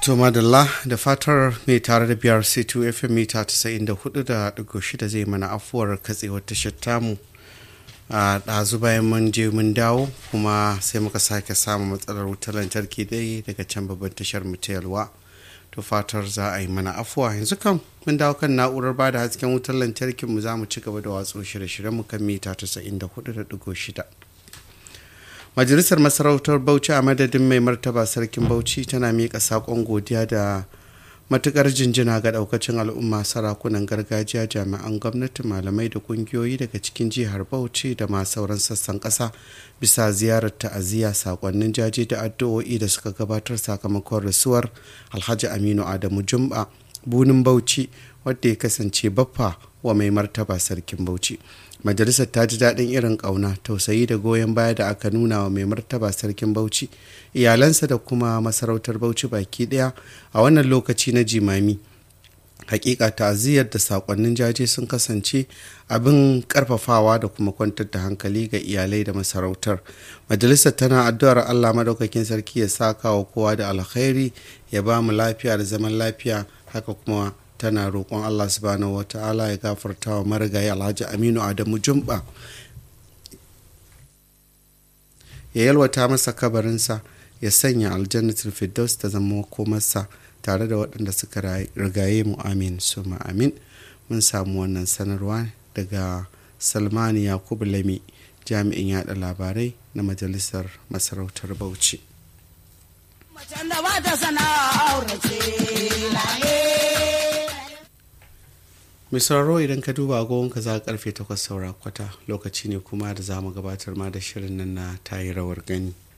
To madalla da fatar mai tare da biyar C2 FM mita 94.6 zai mana afuwar katsewar tashar tamu a ɗazu bayan mun je mun dawo kuma sai muka sake samun matsalar wutar lantarki dai daga can babban tashar mu ta yalwa to fatar za a yi mana afuwa yanzu kam mun dawo kan na'urar bada hasken wutar lantarkin mu za mu ci gaba da watsu shirye-shiryen mu kan mita 94.6 majalisar masarautar bauchi a madadin mai martaba sarkin bauchi tana miƙa saƙon godiya da matukar jinjina ga daukacin al'umma sarakunan gargajiya jami'an gwamnati malamai da kungiyoyi daga cikin jihar bauchi da ma sauran sassan ƙasa bisa ziyarar ta'aziyya sakonnin jaji da addu'o'i da suka gabatar sakamakon rasuwar alhaji aminu adamu jumba bunin bauchi wadda ya kasance baffa wa mai martaba sarkin bauchi majalisar ta ji daɗin irin ƙauna tausayi da goyon baya da aka nuna wa mai martaba sarkin bauchi iyalansa da kuma masarautar bauchi baki ɗaya a wannan lokaci na jimami hakika ta'aziyyar da sakonnin jaje sun kasance abin karfafawa da kuma kwantar da hankali ga iyalai da masarautar majalisar tana addu'ar allah madaukakin sarki ya saka wa kowa da alkhairi ya ba mu lafiya da zaman lafiya haka kuma tana roƙon Allah subhanahu wa ta'ala ya gafarta wa marigayi alhaji aminu adamu jumba ya yalwata masa kabarinsa ya sanya aljannatul firdaus ta zama komarsa tare da waɗanda suka rigaye mu amin suma amin mun samu wannan sanarwa daga salmani yakubu lami jami'in yada labarai na majalisar masarautar bauchi Macen da ba ta sana'a aurace mai sauraro idan ka duba agogonka za karfe 8 saura kwata lokaci ne kuma da za mu gabatar ma da shirin nan na tayi rawar gani